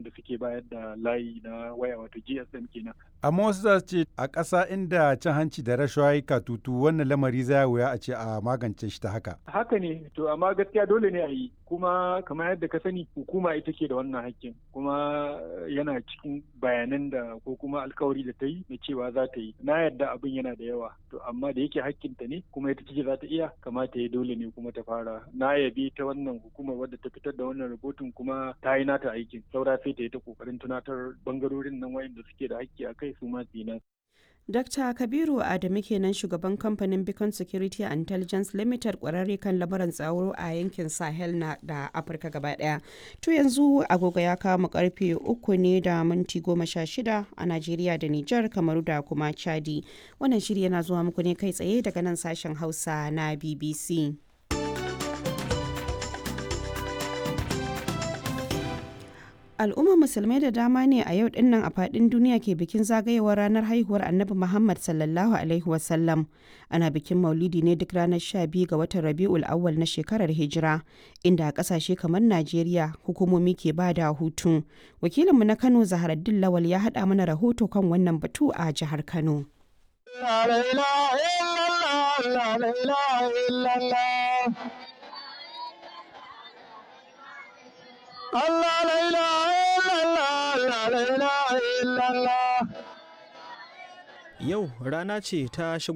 wanda suke bayar da layi na waya wato GSM kenan. Amma wasu za su ce a ƙasa inda cin hanci da rashawa ya katutu wannan lamari zai wuya a ce a magance shi ta haka. Haka ne to amma gaskiya dole ne a yi kuma kamar yadda ka sani hukuma ita ke da wannan hakkin kuma yana cikin bayanan da ko kuma alkawari da ta yi na cewa za ta yi na yadda abin yana da yawa to amma da yake hakkinta ne kuma ita ce za ta iya kamata ya dole ne kuma ta fara na yabi ta wannan hukumar wadda ta fitar da wannan rahoton kuma ta yi nata aikin saura sai ta yi ta kokarin tunatar bangarorin nan wayanda suke da hakki a kai su ma su yi Dr. Kabiru Adamu kenan shugaban kamfanin Beacon Security and Intelligence Limited kwararre kan lamuran tsaro a yankin Sahel na da Afirka gaba daya. To yanzu agogo ya kama karfe uku ne da minti goma sha shida a Najeriya da Nijar Kamaru da kuma Chadi. Wannan shiri yana zuwa muku ne kai tsaye daga nan sashen Hausa na BBC. al'ummar musulmai da dama ne a yau dinnan a fadin duniya ke bikin zagayewar ranar haihuwar annabi muhammad sallallahu alaihi wasallam ana bikin maulidi ne duk ranar 12 ga watan rabi'ul awwal na shekarar hijira inda a kasashe kamar najeriya hukumomi ke ba da hutu wakilinmu na kano zaharaddin lawal ya haɗa mana rahoto kan wannan batu a jihar kano Allah la ilaha illallah la ilaha illallah Yau rana ce ta shigo